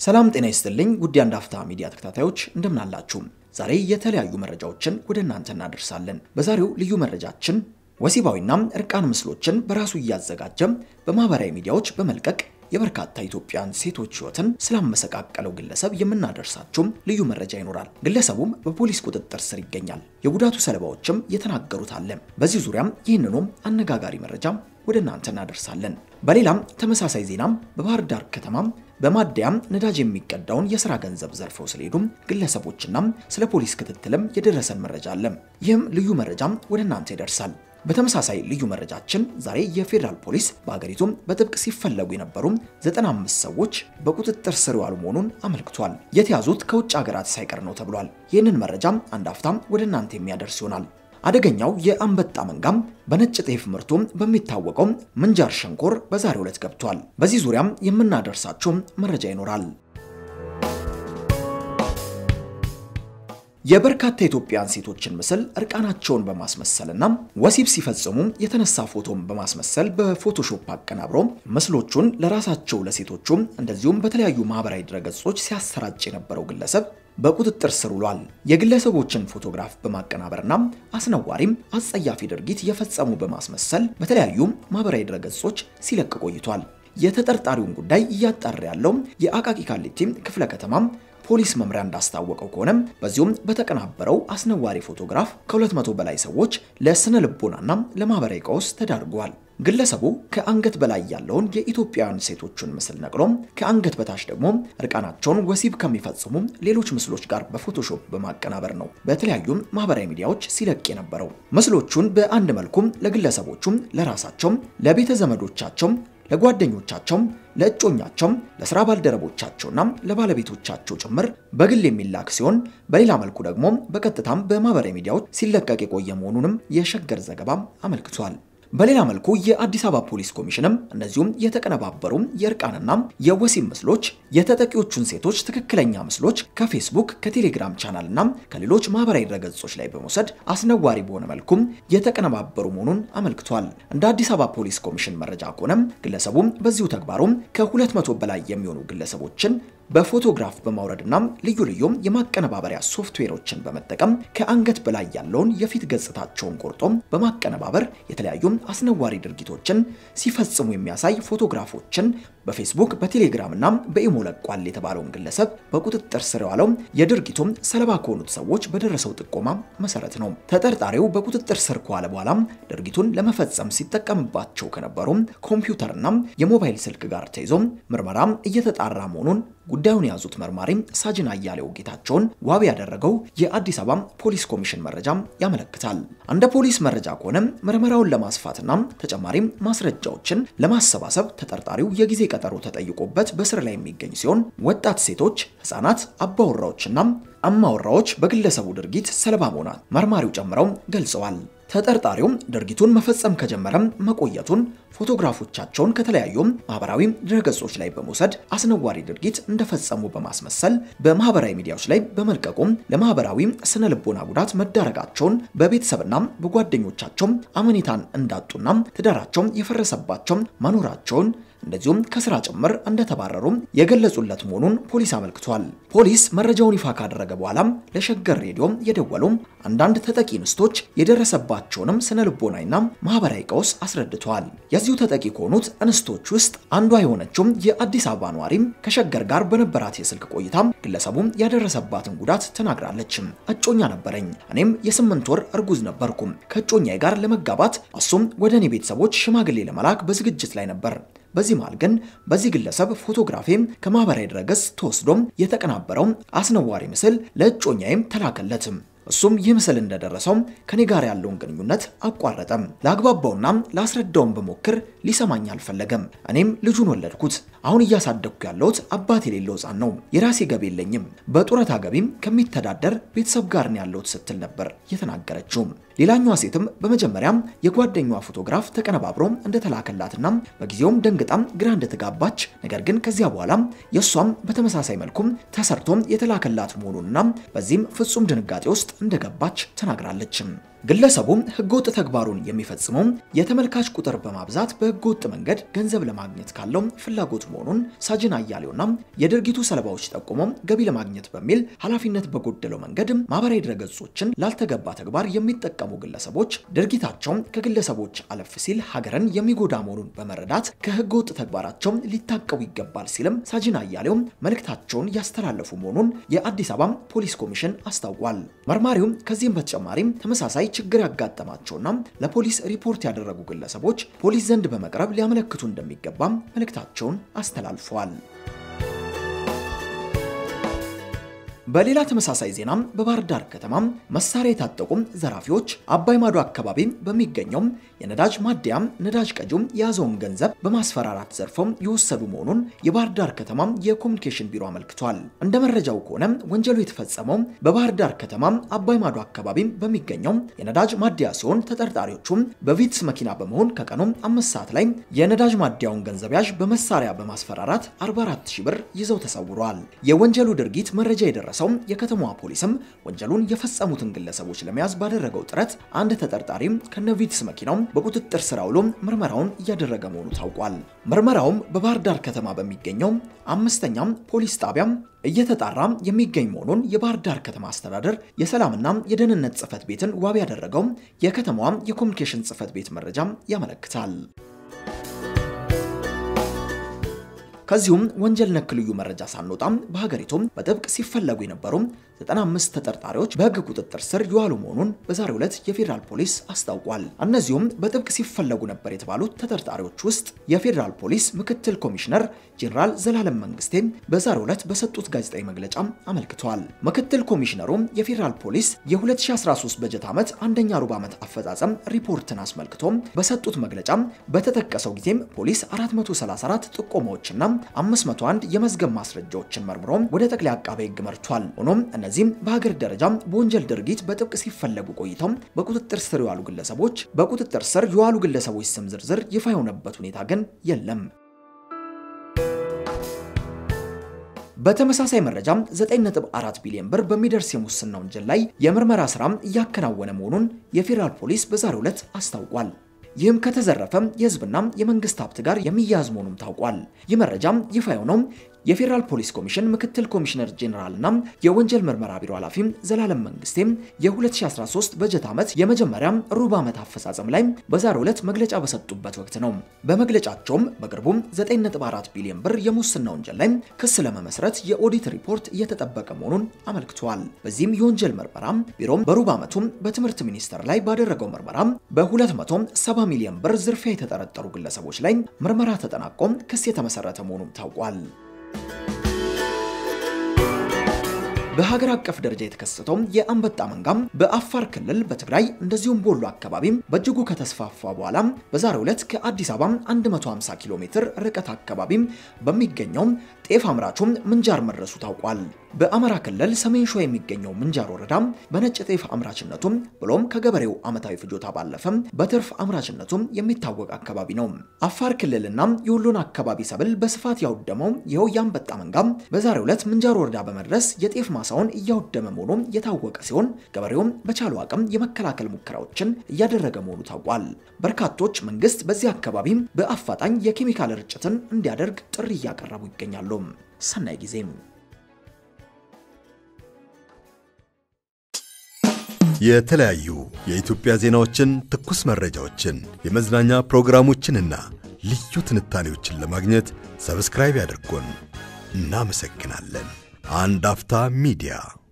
ሰላም ጤና ይስጥልኝ ውድ የአንድ አፍታ ሚዲያ ተከታታዮች እንደምን አላችሁ? ዛሬ የተለያዩ መረጃዎችን ወደ እናንተ እናደርሳለን። በዛሬው ልዩ መረጃችን ወሲባዊና እርቃን ምስሎችን በራሱ እያዘጋጀ በማህበራዊ ሚዲያዎች በመልቀቅ የበርካታ ኢትዮጵያን ሴቶች ሕይወትን ስላመሰቃቀለው ግለሰብ የምናደርሳችሁም ልዩ መረጃ ይኖራል። ግለሰቡም በፖሊስ ቁጥጥር ስር ይገኛል። የጉዳቱ ሰለባዎችም የተናገሩት አለ። በዚህ ዙሪያም ይህንኑም አነጋጋሪ መረጃ ወደ እናንተ እናደርሳለን። በሌላም ተመሳሳይ ዜናም በባህር ዳር ከተማም በማደያም ነዳጅ የሚቀዳውን የስራ ገንዘብ ዘርፈው ስለሄዱም ግለሰቦችና ስለ ፖሊስ ክትትልም የደረሰን መረጃ አለ። ይህም ልዩ መረጃም ወደ እናንተ ይደርሳል። በተመሳሳይ ልዩ መረጃችን ዛሬ የፌዴራል ፖሊስ በሀገሪቱም በጥብቅ ሲፈለጉ የነበሩ 95 ሰዎች በቁጥጥር ስር የዋሉ መሆኑን አመልክቷል። የተያዙት ከውጭ ሀገራት ሳይቀር ነው ተብሏል። ይህንን መረጃም አንድ አፍታም ወደ እናንተ የሚያደርስ ይሆናል። አደገኛው የአንበጣ መንጋም በነጭ ጤፍ ምርቱ በሚታወቀው ምንጃር ሸንኮር በዛሬው ዕለት ገብቷል። በዚህ ዙሪያም የምናደርሳቸው መረጃ ይኖራል። የበርካታ ኢትዮጵያን ሴቶችን ምስል እርቃናቸውን በማስመሰልና ወሲብ ሲፈጽሙ የተነሳ ፎቶን በማስመሰል በፎቶሾፕ አቀናብሮ ምስሎቹን ለራሳቸው ለሴቶቹ እንደዚሁም በተለያዩ ማህበራዊ ድረገጾች ሲያሰራጭ የነበረው ግለሰብ በቁጥጥር ስር ውሏል። የግለሰቦችን ፎቶግራፍ በማቀናበርና አስነዋሪም አጸያፊ ድርጊት የፈጸሙ በማስመሰል በተለያዩ ማህበራዊ ድረገጾች ሲለቅ ቆይቷል። የተጠርጣሪውን ጉዳይ እያጣራ ያለው የአቃቂ ቃሊቲ ክፍለ ከተማ ፖሊስ መምሪያ እንዳስታወቀው ከሆነ በዚሁም በተቀናበረው አስነዋሪ ፎቶግራፍ ከ200 በላይ ሰዎች ለስነ ልቦናና ለማህበራዊ ቀውስ ተዳርገዋል። ግለሰቡ ከአንገት በላይ ያለውን የኢትዮጵያውያን ሴቶችን ምስል ነቅሎ ከአንገት በታች ደግሞ እርቃናቸውን ወሲብ ከሚፈጽሙ ሌሎች ምስሎች ጋር በፎቶሾፕ በማቀናበር ነው በተለያዩ ማህበራዊ ሚዲያዎች ሲለቅ የነበረው። ምስሎቹን በአንድ መልኩም ለግለሰቦቹም፣ ለራሳቸው፣ ለቤተ ዘመዶቻቸው ለጓደኞቻቸው፣ ለእጮኛቸው፣ ለስራ ባልደረቦቻቸውና ለባለቤቶቻቸው ጭምር በግል የሚላክ ሲሆን በሌላ መልኩ ደግሞ በቀጥታም በማህበራዊ ሚዲያዎች ሲለቀቅ የቆየ መሆኑንም የሸገር ዘገባ አመልክቷል። በሌላ መልኩ የአዲስ አበባ ፖሊስ ኮሚሽንም እነዚሁም የተቀነባበሩ የእርቃንና የወሲብ ምስሎች የተጠቂዎቹን ሴቶች ትክክለኛ ምስሎች ከፌስቡክ ከቴሌግራም ቻናልና ከሌሎች ማህበራዊ ድረገጾች ላይ በመውሰድ አስነዋሪ በሆነ መልኩም የተቀነባበሩ መሆኑን አመልክቷል። እንደ አዲስ አበባ ፖሊስ ኮሚሽን መረጃ ከሆነም ግለሰቡም በዚሁ ተግባሩም ከ200 በላይ የሚሆኑ ግለሰቦችን በፎቶግራፍ በማውረድና ልዩ ልዩ የማቀነባበሪያ ሶፍትዌሮችን በመጠቀም ከአንገት በላይ ያለውን የፊት ገጽታቸውን ቆርጦ በማቀነባበር የተለያዩ አስነዋሪ ድርጊቶችን ሲፈጽሙ የሚያሳይ ፎቶግራፎችን በፌስቡክ በቴሌግራም እና በኢሞ ለቋል የተባለውን ግለሰብ በቁጥጥር ስር የዋለው የድርጊቱም ሰለባ ከሆኑት ሰዎች በደረሰው ጥቆማ መሰረት ነው። ተጠርጣሪው በቁጥጥር ስር ከዋለ በኋላ ድርጊቱን ለመፈጸም ሲጠቀምባቸው ከነበሩ ኮምፒውተርና የሞባይል ስልክ ጋር ተይዞ ምርመራ እየተጣራ መሆኑን ጉዳዩን የያዙት መርማሪ ሳጅን አያሌው ጌታቸውን ዋቢ ያደረገው የአዲስ አበባ ፖሊስ ኮሚሽን መረጃ ያመለክታል። እንደ ፖሊስ መረጃ ከሆነ ምርመራውን ለማስፋትና ተጨማሪ ማስረጃዎችን ለማሰባሰብ ተጠርጣሪው የጊዜ ቀጠሮ ተጠይቆበት በስር ላይ የሚገኝ ሲሆን ወጣት ሴቶች፣ ህጻናት፣ አባወራዎችና እማወራዎች በግለሰቡ ድርጊት ሰለባ መሆናት መርማሪው ጨምረው ገልጸዋል። ተጠርጣሪው ድርጊቱን መፈጸም ከጀመረም መቆየቱን ፎቶግራፎቻቸውን ከተለያዩ ማህበራዊ ድረገጾች ላይ በመውሰድ አስነዋሪ ድርጊት እንደፈጸሙ በማስመሰል በማህበራዊ ሚዲያዎች ላይ በመልቀቁም ለማህበራዊ ስነ ልቦና ጉዳት መዳረጋቸውን በቤተሰብና በጓደኞቻቸው አመኔታን እንዳጡና ትዳራቸው የፈረሰባቸው መኖራቸውን እንደዚሁም ከስራ ጭምር እንደተባረሩ የገለጹለት መሆኑን ፖሊስ አመልክቷል። ፖሊስ መረጃውን ይፋ ካደረገ በኋላም ለሸገር ሬዲዮ የደወሉ አንዳንድ ተጠቂ እንስቶች የደረሰባቸውንም ስነ ልቦናዊና ማህበራዊ ቀውስ አስረድተዋል። የዚሁ ተጠቂ ከሆኑት እንስቶች ውስጥ አንዷ የሆነችው የአዲስ አበባ ነዋሪም ከሸገር ጋር በነበራት የስልክ ቆይታ ግለሰቡ ያደረሰባትን ጉዳት ተናግራለች። እጮኛ ነበረኝ፣ እኔም የስምንት ወር እርጉዝ ነበርኩ። ከእጮኛዬ ጋር ለመጋባት እሱም ወደ እኔ ቤተሰቦች ሽማግሌ ለመላክ በዝግጅት ላይ ነበር። በዚህ መሃል ግን በዚህ ግለሰብ ፎቶግራፊ ከማህበራዊ ድረገጽ ተወስዶም የተቀናበረው አስነዋሪ ምስል ለእጮኛዬም ተላከለትም። እሱም ይህ ምስል እንደደረሰው ከኔ ጋር ያለውን ግንኙነት አቋረጠም። ለአግባባውና ላስረዳውን በሞክር ሊሰማኝ አልፈለገም። እኔም ልጁን ወለድኩት። አሁን እያሳደግኩ ያለሁት አባት የሌለው ሕፃን ነው። የራሴ ገቢ የለኝም። በጡረታ ገቢም ከሚተዳደር ቤተሰብ ጋር ነው ያለሁት ስትል ነበር የተናገረችው። ሌላኛዋ ሴትም በመጀመሪያም የጓደኛዋ ፎቶግራፍ ተቀነባብሮ እንደተላከላትና በጊዜውም ደንግጣም ግራ እንደተጋባች ነገር ግን ከዚያ በኋላ የእሷም በተመሳሳይ መልኩም ተሰርቶም የተላከላት መሆኑንና በዚህም ፍጹም ድንጋጤ ውስጥ እንደገባች ተናግራለች። ግለሰቡ ህገወጥ ተግባሩን የሚፈጽመው የተመልካች ቁጥር በማብዛት በህገወጥ መንገድ ገንዘብ ለማግኘት ካለው ፍላጎት መሆኑን ሳጅን አያሌውና የድርጊቱ ሰለባዎች ጠቁሞ ገቢ ለማግኘት በሚል ኃላፊነት በጎደለው መንገድ ማህበራዊ ድረገጾችን ላልተገባ ተግባር የሚጠቀሙ ግለሰቦች ድርጊታቸው ከግለሰቦች አለፍ ሲል ሀገርን የሚጎዳ መሆኑን በመረዳት ከህገወጥ ተግባራቸው ሊታቀቡ ይገባል ሲልም ሳጅን አያሌው መልእክታቸውን ያስተላለፉ መሆኑን የአዲስ አበባ ፖሊስ ኮሚሽን አስታውቋል። መርማሪውም ከዚህም በተጨማሪም ተመሳሳይ ችግር ያጋጠማቸውና ለፖሊስ ሪፖርት ያደረጉ ግለሰቦች ፖሊስ ዘንድ በመቅረብ ሊያመለክቱ እንደሚገባም መልእክታቸውን አስተላልፈዋል። በሌላ ተመሳሳይ ዜና በባህር ዳር ከተማ መሳሪያ የታጠቁ ዘራፊዎች አባይ ማዶ አካባቢ በሚገኘው የነዳጅ ማደያ ነዳጅ ቀጂው የያዘውን ገንዘብ በማስፈራራት ዘርፈው የወሰዱ መሆኑን የባህር ዳር ከተማ የኮሚኒኬሽን ቢሮ አመልክቷል። እንደ መረጃው ከሆነ ወንጀሉ የተፈጸመው በባህር ዳር ከተማ አባይ ማዶ አካባቢ በሚገኘው የነዳጅ ማደያ ሲሆን ተጠርጣሪዎቹም በቪትስ መኪና በመሆን ከቀኑ አምስት ሰዓት ላይ የነዳጅ ማደያውን ገንዘብ ያዥ በመሳሪያ በማስፈራራት 44 ሺህ ብር ይዘው ተሰውረዋል። የወንጀሉ ድርጊት መረጃ የደረሰው የከተማዋ ፖሊስም ወንጀሉን የፈጸሙትን ግለሰቦች ለመያዝ ባደረገው ጥረት አንድ ተጠርጣሪ ከነቪትስ መኪናው በቁጥጥር ስር አውሎ ምርመራውን እያደረገ መሆኑ ታውቋል። ምርመራውም በባህር ዳር ከተማ በሚገኘው አምስተኛም ፖሊስ ጣቢያም እየተጣራ የሚገኝ መሆኑን የባህር ዳር ከተማ አስተዳደር የሰላምና የደህንነት ጽሕፈት ቤትን ዋቢ ያደረገው የከተማዋ የኮሚኒኬሽን ጽሕፈት ቤት መረጃም ያመለክታል። ከዚሁም ወንጀል ነክ ልዩ መረጃ ሳንወጣም በሀገሪቱም በጥብቅ ሲፈለጉ የነበሩ 95 ተጠርጣሪዎች በሕግ ቁጥጥር ስር የዋሉ መሆኑን በዛሬው ዕለት የፌዴራል ፖሊስ አስታውቋል። እነዚሁም በጥብቅ ሲፈለጉ ነበር የተባሉት ተጠርጣሪዎች ውስጥ የፌዴራል ፖሊስ ምክትል ኮሚሽነር ጄኔራል ዘላለም መንግስቴ በዛሬው ዕለት በሰጡት ጋዜጣዊ መግለጫ አመልክተዋል። ምክትል ኮሚሽነሩ የፌዴራል ፖሊስ የ2013 በጀት ዓመት አንደኛ ሩብ ዓመት አፈጻጸም ሪፖርትን አስመልክቶ በሰጡት መግለጫ በተጠቀሰው ጊዜም ፖሊስ 434 ጥቆማዎችና 501 የመዝገብ ማስረጃዎችን መርምሮ ወደ ጠቅላይ አቃቤ ሕግ መርቷል። ሆኖም እነዚህም በሀገር ደረጃ በወንጀል ድርጊት በጥብቅ ሲፈለጉ ቆይተው በቁጥጥር ስር የዋሉ ግለሰቦች በቁጥጥር ስር የዋሉ ግለሰቦች ስም ዝርዝር ይፋ የሆነበት ሁኔታ ግን የለም። በተመሳሳይ መረጃ 9.4 ቢሊዮን ብር በሚደርስ የሙስና ወንጀል ላይ የምርመራ ስራ እያከናወነ መሆኑን የፌዴራል ፖሊስ በዛሬው ዕለት አስታውቋል። ይህም ከተዘረፈ የህዝብና የመንግስት ሀብት ጋር የሚያያዝ መሆኑም ታውቋል። ይህ መረጃም ይፋ የሆነው የፌዴራል ፖሊስ ኮሚሽን ምክትል ኮሚሽነር ጄኔራልና የወንጀል ምርመራ ቢሮ ኃላፊ ዘላለም መንግስቴም የ2013 በጀት ዓመት የመጀመሪያ ሩብ ዓመት አፈጻጸም ላይ በዛሬው ዕለት መግለጫ በሰጡበት ወቅት ነው። በመግለጫቸውም በቅርቡ 9.4 ቢሊዮን ብር የሙስና ወንጀል ላይ ክስ ለመመስረት የኦዲት ሪፖርት እየተጠበቀ መሆኑን አመልክተዋል። በዚህም የወንጀል ምርመራ ቢሮም በሩብ ዓመቱ በትምህርት ሚኒስቴር ላይ ባደረገው ምርመራ በ270 ሚሊዮን ብር ዝርፊያ የተጠረጠሩ ግለሰቦች ላይ ምርመራ ተጠናቆ ክስ የተመሰረተ መሆኑም ታውቋል። በሀገር አቀፍ ደረጃ የተከሰተው የአንበጣ መንጋም በአፋር ክልል በትግራይ እንደዚሁም በወሎ አካባቢ በእጅጉ ከተስፋፋ በኋላ በዛሬው ዕለት ከአዲስ አበባ 150 ኪሎ ሜትር ርቀት አካባቢ በሚገኘው ጤፍ አምራቹ ምንጃር መድረሱ ታውቋል። በአማራ ክልል ሰሜን ሸዋ የሚገኘው ምንጃር ወረዳ በነጭ ጤፍ አምራችነቱም ብሎም ከገበሬው ዓመታዊ ፍጆታ ባለፈ በትርፍ አምራችነቱም የሚታወቅ አካባቢ ነው። አፋር ክልልና የወሎን አካባቢ ሰብል በስፋት ያወደመው ይኸው የአንበጣ መንጋም በዛሬው ዕለት ምንጃር ወረዳ በመድረስ የጤፍ ማሳውን እያወደመ መሆኑ የታወቀ ሲሆን ገበሬውም በቻሉ አቅም የመከላከል ሙከራዎችን እያደረገ መሆኑ ታውቋል። በርካቶች መንግስት በዚህ አካባቢ በአፋጣኝ የኬሚካል ርጭትን እንዲያደርግ ጥሪ እያቀረቡ ይገኛሉ። ሰናይ ጊዜም የተለያዩ የኢትዮጵያ ዜናዎችን፣ ትኩስ መረጃዎችን፣ የመዝናኛ ፕሮግራሞችንና ልዩ ትንታኔዎችን ለማግኘት ሰብስክራይብ ያድርጉን። እናመሰግናለን። አንድ አፍታ ሚዲያ